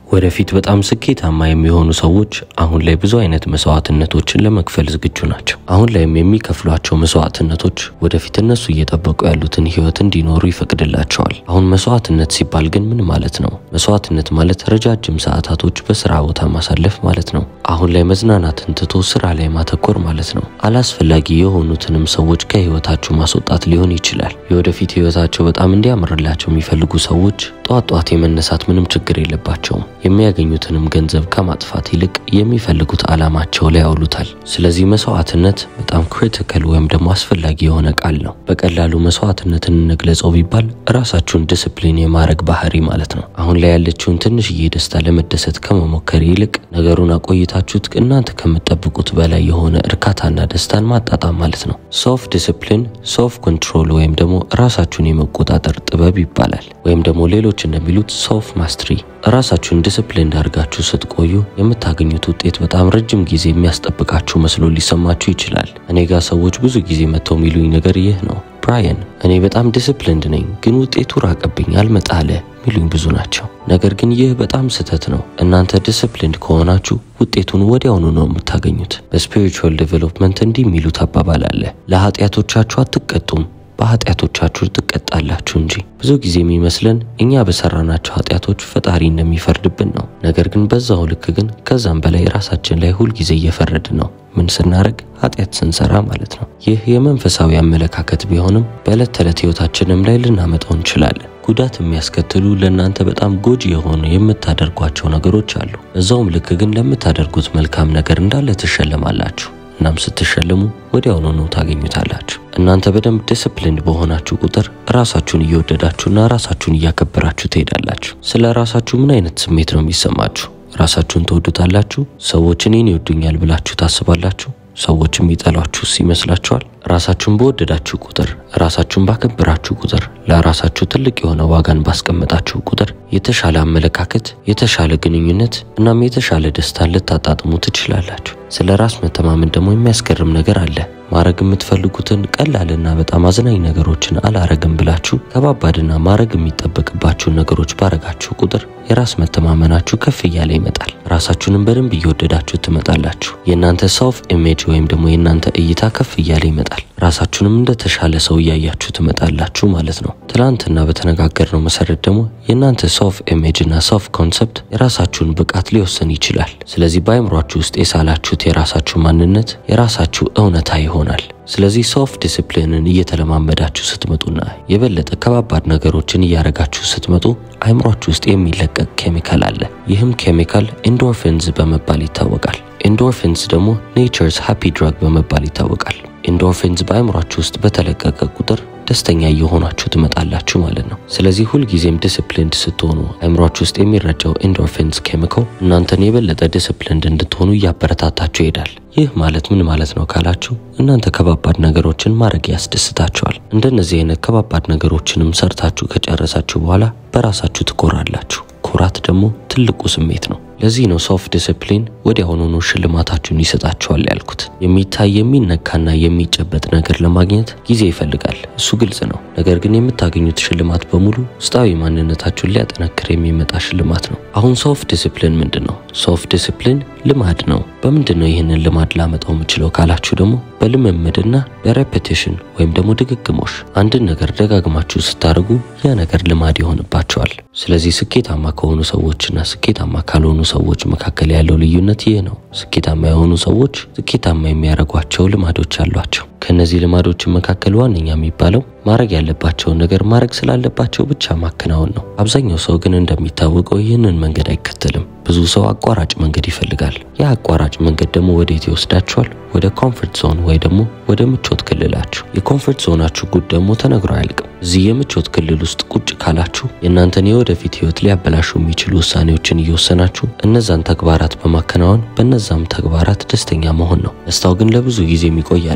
ወደፊት በጣም ስኬታማ የሚሆኑ ሰዎች አሁን ላይ ብዙ አይነት መስዋዕትነቶችን ለመክፈል ዝግጁ ናቸው። አሁን ላይም የሚከፍሏቸው መስዋዕትነቶች ወደፊት እነሱ እየጠበቁ ያሉትን ህይወት እንዲኖሩ ይፈቅድላቸዋል። አሁን መስዋዕትነት ሲባል ግን ምን ማለት ነው? መስዋዕትነት ማለት ረጃጅም ሰዓታቶች በስራ ቦታ ማሳለፍ ማለት ነው። አሁን ላይ መዝናናትን ትቶ ስራ ላይ ማተኮር ማለት ነው። አላስፈላጊ የሆኑትንም ሰዎች ከህይወታችሁ ማስወጣት ሊሆን ይችላል። የወደፊት ህይወታቸው በጣም እንዲያምርላቸው የሚፈልጉ ሰዎች ጠዋት ጠዋት የመነሳት ምንም ችግር የለባቸውም። የሚያገኙትንም ገንዘብ ከማጥፋት ይልቅ የሚፈልጉት ዓላማቸው ላይ ያውሉታል። ስለዚህ መስዋዕትነት በጣም ክሪቲካል ወይም ደግሞ አስፈላጊ የሆነ ቃል ነው። በቀላሉ መስዋዕትነትን እንግለጸው ቢባል ራሳችሁን ዲስፕሊን የማድረግ ባህሪ ማለት ነው። አሁን ላይ ያለችውን ትንሽዬ ደስታ ለመደሰት ከመሞከር ይልቅ ነገሩን አቆይታችሁት እናንተ ከምትጠብቁት በላይ የሆነ እርካታና ደስታን ማጣጣም ማለት ነው። ሶፍ ዲስፕሊን፣ ሶፍ ኮንትሮል ወይም ደግሞ ራሳችሁን የመቆጣጠር ጥበብ ይባላል። ወይም ደግሞ ሌሎች እንደሚሉት ሶፍ ማስትሪ ራሳችሁን ዲስፕሊን አድርጋችሁ ስትቆዩ የምታገኙት ውጤት በጣም ረጅም ጊዜ የሚያስጠብቃችሁ መስሎ ሊሰማችሁ ይችላል። እኔ ጋር ሰዎች ብዙ ጊዜ መጥተው የሚሉኝ ነገር ይህ ነው። ብራየን እኔ በጣም ዲስፕሊንድ ነኝ፣ ግን ውጤቱ ራቀብኝ፣ አልመጣለ ሚሉኝ ብዙ ናቸው። ነገር ግን ይህ በጣም ስህተት ነው። እናንተ ዲስፕሊንድ ከሆናችሁ ውጤቱን ወዲያውኑ ነው የምታገኙት። በስፒሪቹዋል ዴቨሎፕመንት እንዲህ የሚሉት አባባል አለ፣ ለኃጢአቶቻችሁ አትቀጡም በኃጢአቶቻችሁ ትቀጣላችሁ እንጂ። ብዙ ጊዜ የሚመስለን እኛ በሰራናቸው ኃጢአቶች ፈጣሪ እንደሚፈርድብን ነው። ነገር ግን በዛው ልክ ግን ከዛም በላይ ራሳችን ላይ ሁልጊዜ እየፈረድን ነው። ምን ስናደርግ? ኃጢአት ስንሰራ ማለት ነው። ይህ የመንፈሳዊ አመለካከት ቢሆንም በዕለት ተዕለት ህይወታችንም ላይ ልናመጣው እንችላለን። ጉዳት የሚያስከትሉ ለእናንተ በጣም ጎጂ የሆኑ የምታደርጓቸው ነገሮች አሉ። እዛውም ልክ ግን ለምታደርጉት መልካም ነገር እንዳለ ትሸለማላችሁ። እናም ስትሸለሙ ወዲያውኑ ነው ታገኙታላችሁ። እናንተ በደንብ ዲስፕሊን በሆናችሁ ቁጥር ራሳችሁን እየወደዳችሁና ራሳችሁን እያከበራችሁ ትሄዳላችሁ። ስለ ራሳችሁ ምን አይነት ስሜት ነው የሚሰማችሁ? ራሳችሁን ትወዱታላችሁ? ሰዎች እኔን ይወዱኛል ብላችሁ ታስባላችሁ? ሰዎች የሚጠሏችሁስ ይመስላችኋል? ራሳችሁን በወደዳችሁ ቁጥር፣ ራሳችሁን ባከበራችሁ ቁጥር፣ ለራሳችሁ ትልቅ የሆነ ዋጋን ባስቀመጣችሁ ቁጥር የተሻለ አመለካከት፣ የተሻለ ግንኙነት እናም የተሻለ ደስታን ልታጣጥሙ ትችላላችሁ። ስለ ራስ መተማመን ደግሞ የሚያስገርም ነገር አለ። ማድረግ የምትፈልጉትን ቀላልና በጣም አዝናኝ ነገሮችን አላረግም ብላችሁ ከባባድና ማድረግ የሚጠበቅባችሁን ነገሮች ባረጋችሁ ቁጥር የራስ መተማመናችሁ ከፍ እያለ ይመጣል። ራሳችሁንም በደንብ እየወደዳችሁ ትመጣላችሁ። የእናንተ ሰልፍ ኢሜጅ ወይም ደግሞ የእናንተ እይታ ከፍ እያለ ይመጣል። ራሳችሁንም እንደተሻለ ሰው እያያችሁ ትመጣላችሁ ማለት ነው። ትላንትና በተነጋገርነው መሰረት ደግሞ የእናንተ ሶፍ ኢሜጅ እና ሶፍ ኮንሰፕት የራሳችሁን ብቃት ሊወሰን ይችላል። ስለዚህ በአይምሯችሁ ውስጥ የሳላችሁት የራሳችሁ ማንነት የራሳችሁ እውነታ ይሆናል። ስለዚህ ሶፍ ዲስፕሊንን እየተለማመዳችሁ ስትመጡና የበለጠ ከባባድ ነገሮችን እያረጋችሁ ስትመጡ አይምሯችሁ ውስጥ የሚለቀቅ ኬሚካል አለ። ይህም ኬሚካል ኢንዶርፊንስ በመባል ይታወቃል። ኢንዶርፊንስ ደግሞ ኔቸርስ ሃፒ ድራግ በመባል ይታወቃል። ኢንዶርፊንስ በአይምሯችሁ ውስጥ በተለቀቀ ቁጥር ደስተኛ እየሆናችሁ ትመጣላችሁ ማለት ነው። ስለዚህ ሁልጊዜም ዲስፕሊንድ ስትሆኑ አይምሯችሁ ውስጥ የሚረጨው ኢንዶርፊንስ ኬሚካል እናንተን የበለጠ ዲስፕሊንድ እንድትሆኑ እያበረታታችሁ ይሄዳል። ይህ ማለት ምን ማለት ነው ካላችሁ እናንተ ከባባድ ነገሮችን ማድረግ ያስደስታችኋል። እንደነዚህ አይነት ከባባድ ነገሮችንም ሰርታችሁ ከጨረሳችሁ በኋላ በራሳችሁ ትኮራላችሁ። ኩራት ደግሞ ትልቁ ስሜት ነው። ለዚህ ነው ሶፍ ዲስፕሊን ወዲያውኑኑ ሽልማታችሁን ይሰጣችኋል ያልኩት። የሚታይ የሚነካና የሚጨበጥ ነገር ለማግኘት ጊዜ ይፈልጋል፣ እሱ ግልጽ ነው። ነገር ግን የምታገኙት ሽልማት በሙሉ ውስጣዊ ማንነታችሁን ሊያጠነክር የሚመጣ ሽልማት ነው። አሁን ሶፍ ዲስፕሊን ምንድን ነው? ሶፍ ዲስፕሊን ልማድ ነው። በምንድን ነው ይህንን ልማድ ላመጣው የምችለው ካላችሁ ደግሞ በልምምድና በሬፔቲሽን ወይም ደግሞ ድግግሞሽ አንድን ነገር ደጋግማችሁ ስታደርጉ ያ ነገር ልማድ ይሆንባቸዋል። ስለዚህ ስኬታማ ከሆኑ ሰዎችና ስኬታማ ካልሆኑ ሰዎች መካከል ያለው ልዩነት ይህ ነው። ስኬታማ የሆኑ ሰዎች ስኬታማ የሚያደርጓቸው ልማዶች አሏቸው። ከእነዚህ ልማዶች መካከል ዋነኛ የሚባለው ማድረግ ያለባቸውን ነገር ማድረግ ስላለባቸው ብቻ ማከናወን ነው። አብዛኛው ሰው ግን እንደሚታወቀው ይህንን መንገድ አይከተልም። ብዙ ሰው አቋራጭ መንገድ ይፈልጋል። ያ አቋራጭ መንገድ ደግሞ ወዴት ይወስዳችኋል? ወደ ኮምፎርት ዞን ወይ ደግሞ ወደ ምቾት ክልላችሁ። የኮምፎርት ዞናችሁ ጉድ ደግሞ ተነግሮ አያልቅም። እዚህ የምቾት ክልል ውስጥ ቁጭ ካላችሁ የእናንተን የወደፊት ህይወት ሊያበላሹ የሚችሉ ውሳኔዎችን እየወሰናችሁ እነዛን ተግባራት በማከናወን በእነዛም ተግባራት ደስተኛ መሆን ነው። ደስታው ግን ለብዙ ጊዜ የሚቆይ አይደለም።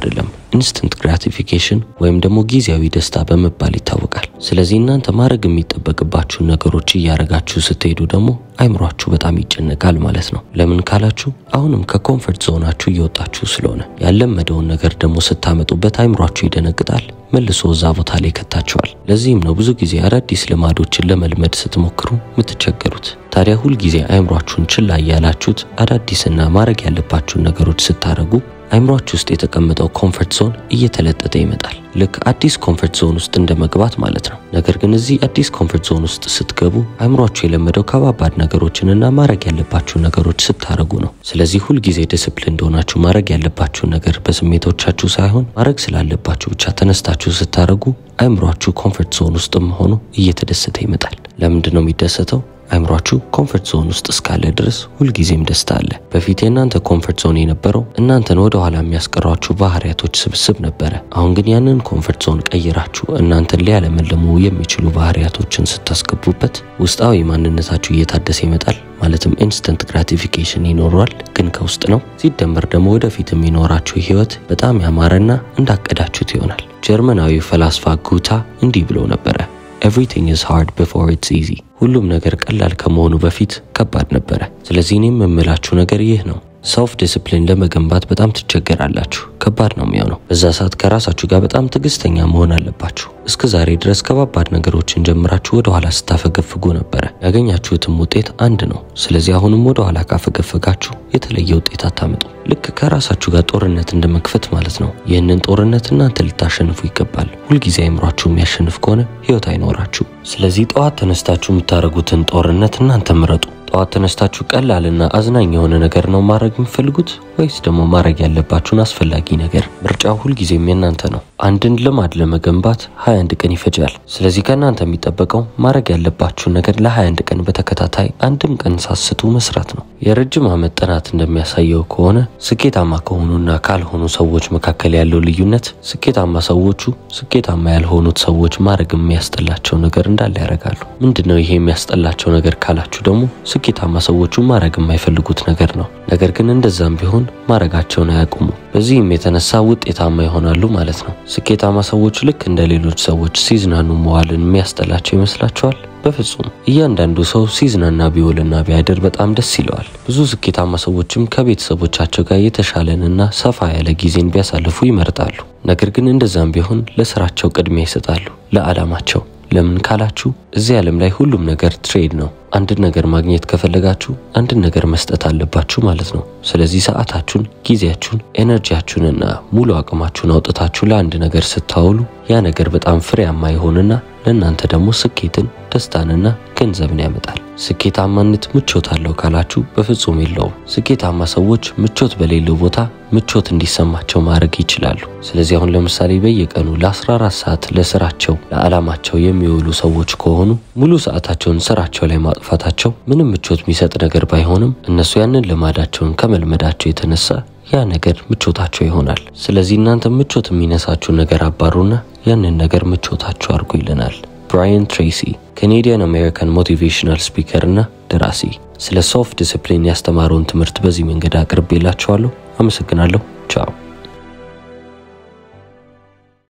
ኢንስተንት ግራቲፊኬሽን ወይም ደግሞ ጊዜያዊ ደስታ በመባል ይታወቃል። ስለዚህ እናንተ ማድረግ የሚጠበቅባችሁን ነገሮች እያደረጋችሁ ስትሄዱ ደግሞ አይምሯችሁ በጣም ይጨነቃል ማለት ነው። ለምን ካላችሁ አሁንም ከኮንፈርት ዞናችሁ እየወጣችሁ ስለሆነ ያለመደውን ነገር ደግሞ ስታመጡበት አይምሯችሁ ይደነግጣል፣ መልሶ እዛ ቦታ ላይ ይከታችኋል። ለዚህም ነው ብዙ ጊዜ አዳዲስ ልማዶችን ለመልመድ ስትሞክሩ የምትቸገሩት። ታዲያ ሁልጊዜ አይምሯችሁን ችላ እያላችሁት አዳዲስና ማድረግ ያለባችሁን ነገሮች ስታደርጉ አይምሯችሁ ውስጥ የተቀመጠው ኮንፈርት ዞን እየተለጠጠ ይመጣል። ልክ አዲስ ኮንፈርት ዞን ውስጥ እንደ መግባት ማለት ነው። ነገር ግን እዚህ አዲስ ኮንፈርት ዞን ውስጥ ስትገቡ አይምሯችሁ የለመደው ከባባድ ነገሮችንና ማድረግ ያለባችሁን ነገሮች ስታደርጉ ነው። ስለዚህ ሁልጊዜ ዲስፕሊን እንደሆናችሁ ማድረግ ያለባችሁን ነገር በስሜቶቻችሁ ሳይሆን ማድረግ ስላለባችሁ ብቻ ተነስታችሁ ስታደርጉ አይምሯችሁ ኮንፈርት ዞን ውስጥም ሆኖ እየተደሰተ ይመጣል። ለምንድን ነው የሚደሰተው? አይምሯችሁ ኮንፈርት ዞን ውስጥ እስካለ ድረስ ሁልጊዜም ደስታ አለ። በፊት የእናንተ ኮንፈርት ዞን የነበረው እናንተን ወደ ኋላ የሚያስቀሯችሁ ባህሪያቶች ስብስብ ነበረ። አሁን ግን ያንን ኮንፈርት ዞን ቀይራችሁ እናንተን ሊያለመልሙ የሚችሉ ባህሪያቶችን ስታስገቡበት ውስጣዊ ማንነታችሁ እየታደሰ ይመጣል። ማለትም ኢንስተንት ግራቲፊኬሽን ይኖረዋል፣ ግን ከውስጥ ነው። ሲደመር ደግሞ ወደፊት የሚኖራችሁ ህይወት በጣም ያማረና እንዳቀዳችሁት ይሆናል። ጀርመናዊ ፈላስፋ ጉታ እንዲህ ብሎ ነበረ ኤቭሪቲንግ ኢዝ ሃርድ ቢፎር ኢትስ ኢዚ። ሁሉም ነገር ቀላል ከመሆኑ በፊት ከባድ ነበረ። ስለዚህ እኔም የምላችሁ ነገር ይህ ነው። ሰልፍ ዲስፕሊን ለመገንባት በጣም ትቸገራላችሁ። ከባድ ነው የሚሆነው። በዛ ሰዓት ከራሳችሁ ጋር በጣም ትዕግስተኛ መሆን አለባችሁ። እስከ ዛሬ ድረስ ከባባድ ነገሮችን ጀምራችሁ ወደ ኋላ ስታፈገፍጉ ነበረ። ያገኛችሁትም ውጤት አንድ ነው። ስለዚህ አሁንም ወደ ኋላ ካፈገፈጋችሁ የተለየ ውጤት አታመጡ። ልክ ከራሳችሁ ጋር ጦርነት እንደ መክፈት ማለት ነው። ይህንን ጦርነት እናንተ ልታሸንፉ ይገባል። ሁልጊዜ አይምሯችሁ የሚያሸንፍ ከሆነ ህይወት አይኖራችሁ። ስለዚህ ጠዋት ተነስታችሁ የምታደርጉትን ጦርነት እናንተ ምረጡ። ጠዋት ተነስታችሁ ቀላልና አዝናኝ የሆነ ነገር ነው ማድረግ የምትፈልጉት ወይስ ደግሞ ማድረግ ያለባችሁን አስፈላጊ ነገር? ምርጫው ሁልጊዜም የእናንተ ነው። አንድን ልማድ ለመገንባት 21 ቀን ይፈጃል። ስለዚህ ከእናንተ የሚጠበቀው ማድረግ ያለባችሁን ነገር ለ21 ቀን በተከታታይ አንድም ቀን ሳስቱ መስራት ነው። የረጅም ዓመት ጥናት እንደሚያሳየው ከሆነ ስኬታማ ከሆኑና ካልሆኑ ሰዎች መካከል ያለው ልዩነት ስኬታማ ሰዎቹ ስኬታማ ያልሆኑት ሰዎች ማድረግ የሚያስጠላቸው ነገር እንዳለ ያደርጋሉ። ምንድን ነው ይሄ የሚያስጠላቸው ነገር ካላችሁ ደግሞ ስኬታማ ሰዎቹ ማድረግ የማይፈልጉት ነገር ነው። ነገር ግን እንደዛም ቢሆን ማድረጋቸውን አያቁሙ። በዚህም የተነሳ ውጤታማ ይሆናሉ ማለት ነው። ስኬታማ ሰዎች ልክ እንደ ሌሎች ሰዎች ሲዝናኑ መዋልን የሚያስጠላቸው ይመስላችኋል? በፍጹም። እያንዳንዱ ሰው ሲዝናና ቢውልና ቢያድር በጣም ደስ ይለዋል። ብዙ ስኬታማ ሰዎችም ከቤተሰቦቻቸው ጋር የተሻለንና ሰፋ ያለ ጊዜን ቢያሳልፉ ይመርጣሉ። ነገር ግን እንደዛም ቢሆን ለስራቸው ቅድሚያ ይሰጣሉ፣ ለዓላማቸው። ለምን ካላችሁ እዚህ ዓለም ላይ ሁሉም ነገር ትሬድ ነው። አንድን ነገር ማግኘት ከፈለጋችሁ አንድን ነገር መስጠት አለባችሁ ማለት ነው። ስለዚህ ሰዓታችሁን፣ ጊዜያችሁን፣ ኤነርጂያችሁንና ሙሉ አቅማችሁን አውጥታችሁ ለአንድ ነገር ስታውሉ ያ ነገር በጣም ፍሬያማ ይሆንና ለእናንተ ደግሞ ስኬትን፣ ደስታንና ገንዘብን ያመጣል። ስኬታማነት ምቾት አለው ካላችሁ በፍጹም የለውም። ስኬታማ ሰዎች ምቾት በሌለው ቦታ ምቾት እንዲሰማቸው ማድረግ ይችላሉ። ስለዚህ አሁን ለምሳሌ በየቀኑ ለ14 ሰዓት ለስራቸው ለዓላማቸው የሚውሉ ሰዎች ከሆኑ ሙሉ ሰዓታቸውን ስራቸው ላይ ማጥፋታቸው ምንም ምቾት የሚሰጥ ነገር ባይሆንም እነሱ ያንን ልማዳቸውን ከመልመዳቸው የተነሳ ያ ነገር ምቾታቸው ይሆናል። ስለዚህ እናንተ ምቾት የሚነሳችሁ ነገር አባሩና ያንን ነገር ምቾታችሁ አድርጉ ይለናል ብራያን ትሬሲ ካኔዲያን አሜሪካን ሞቲቬሽናል ስፒከር እና ደራሲ። ስለ ሶፍት ዲስፕሊን ያስተማረውን ትምህርት በዚህ መንገድ አቅርቤላችኋለሁ። አመሰግናለሁ። ቻው